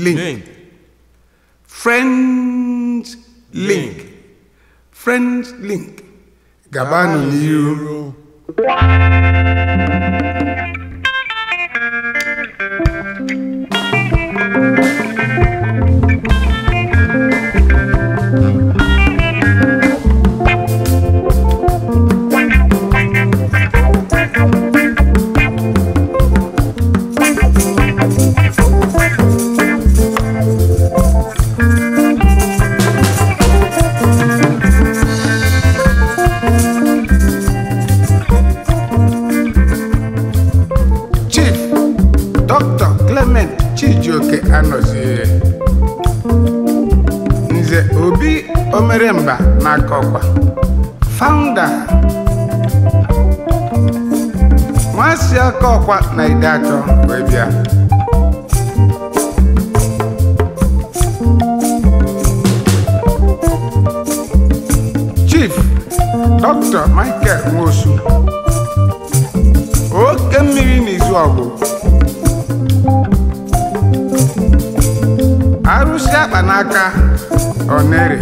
link link friends link friends link gabanụ n'ihu chief dr clement chijioke anọzie nze obi omeremba n'aka ọkwa founder nwasi aka ọkwa na ide atọ wee bịa chief dr michael nwosu oke mmiri n'izu ọgụ arụsị akpa n'aka onere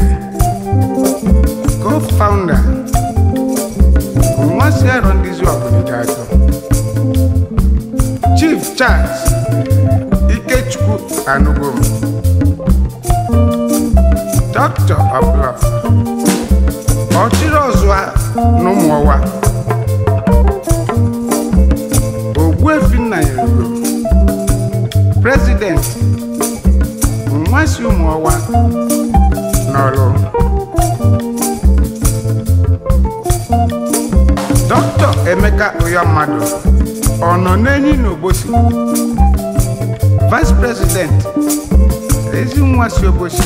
co-founder nwansi arọ ndị izu ọgụ dị atọ chief charles ikechukwu anugom doctor of law ọchịrị ọzụa n'ụmụọwa ogbuefi nna ya ego president nwansi ụmụọwa n'ọrụ dọkịta emeka ụya mmadụ ọ nọ n'enyi n'ogbosi vice president ezi nwa si ogbosi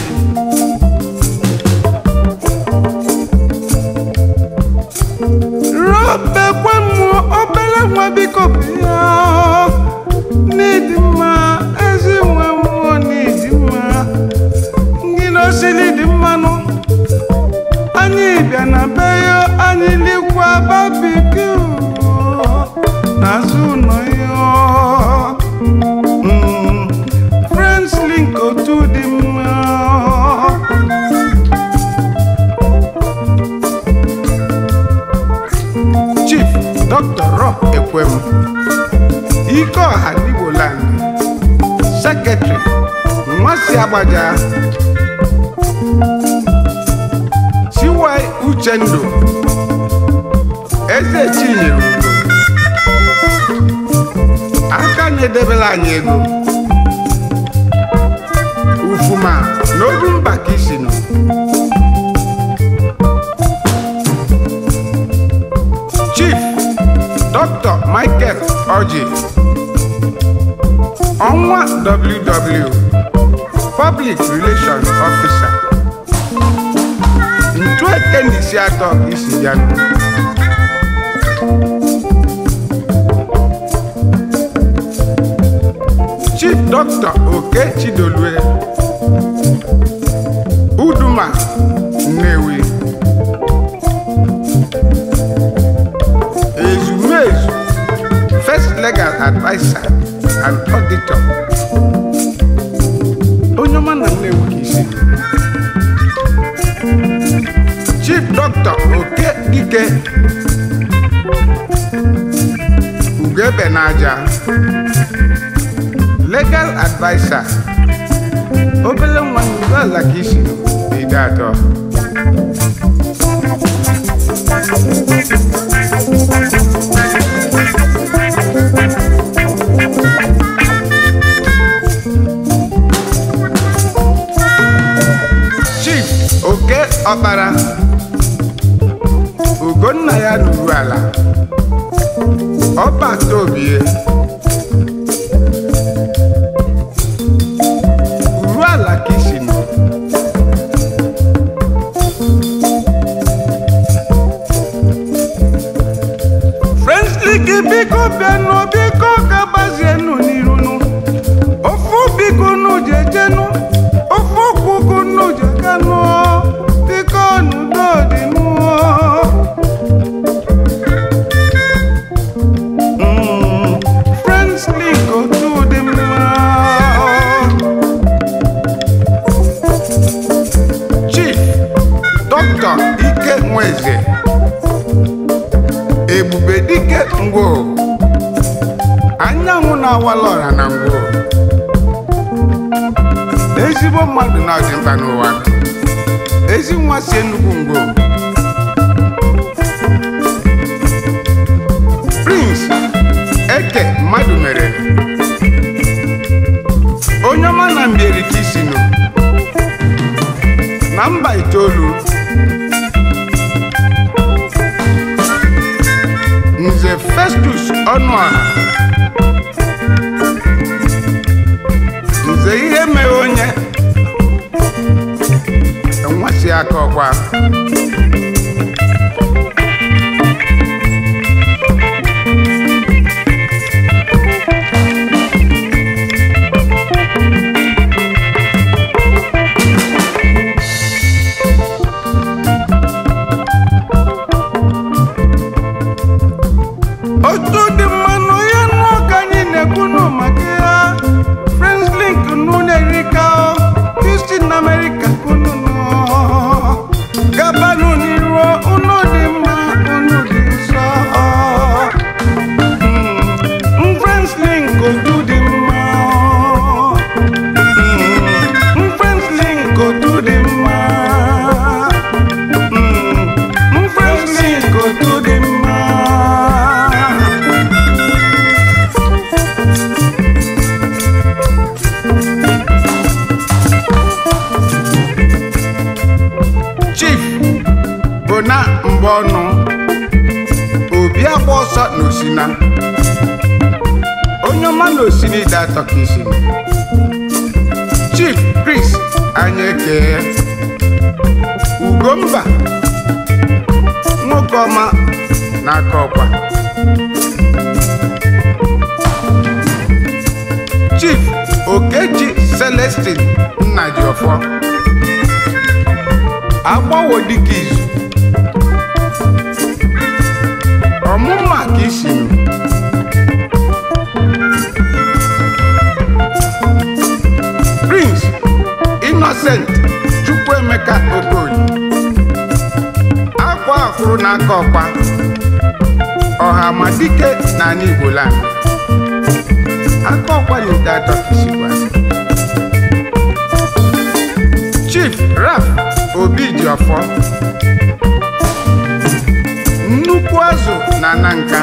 robekwe mmụọ obere nwa biko bịa n'ịdị mma ezi nwa mmụọ n'ịdị mma ndị n'osili dị mmanụ anyị bịa na be ya anyị likwa babikiu n'azụ ụlọ ya Mm, friends link otu dị mma chief dr rob ekwem ike ọha igboland sekretary nwasi agbaja chiwai uchendu eze chinyere udo aka na-edebere anyị ego ufuma n'oru mba ka isi nọ chief dr michael oji ọnwa ww public relations officer ntu eke na isi atọ isi ya nọ chief dr oke chidolue uduma nnewi ezumezu first legal adviser and auditor onye ọma na nnewi ka isi chief dr oke dike ugebe n'aja legal adviser obele nwa n'ugbo ala ka isi ide atọ chief oke ọkpara ugonna ya ruru ala ọba tobie uru ala ka isi nọ Friendly gị biko bịanụ biko gabazienụ n'irunu ofu biko nụ jejenu ofu ụkwụ nụ jeganụ biko n'udo dị nụọ Mm, Friends link otu dị mma dike ngwo anyanwụ na-awala ọra na ngwo ezigbo mmadụ na ọdịmkpa n'ụwa ezi nwa si enugwu ngwo prince eke mmadụ mere onye ọma na mbieri ka isi nụ na mba itoolu nze festus ọnụala nze ihe mere onye enwesị aka ọkwa otu dị mmanụ ya nọ ka anyị na-ekwunu maka ya friends link n'ụlọ erika houston america kunu nọ gabanụ n'iru unu dị mma unu dị nsọ Mm, friends link otu dị mma Mm, friends link otu dị mma Mm, friends link otu dị mma chief bụ na mgbe ọnụ obi agba ọsọ na osina onye ọma na osina ide atọ ka isi chief chris anyị ekee ugomba nwoke ọma n'aka ọkwa chief okeji celestin nnajiọfọ agbawo dịka izu ọmụma ka isi nụ prince innocent chukwuemeka okoye akwa akwụrụ n'aka ọkwa ọha ma dike na ala igbo land aka ọkwa na-ede atọ ka isi gwa chief raf obi ji ọfọ nnukwu azụ na ananka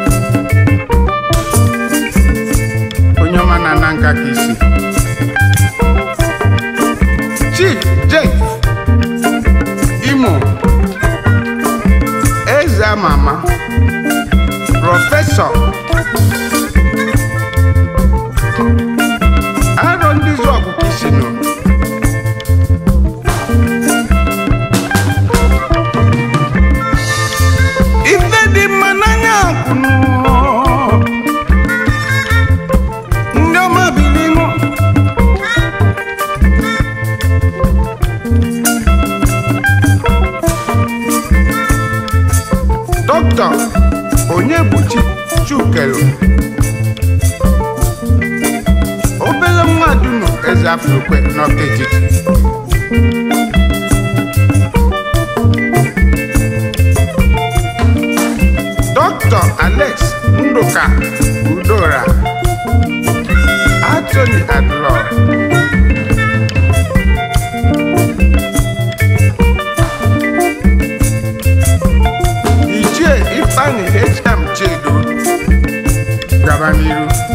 onye ọma na ananka ka isi chief jek imo eze ama ama prọfesọ arọ ndị zọgụ ka isi nọ ife dị mma n'anya kwunu ndị ọma bilinu dọkịta onye buchi chukelu obere mmadụ nọ eze afrokwe n'ọka etiti Dr. Alex Nduka Udora Anthony Adlo Ichie Ifeanyi H.M. Chedo gaba n'iru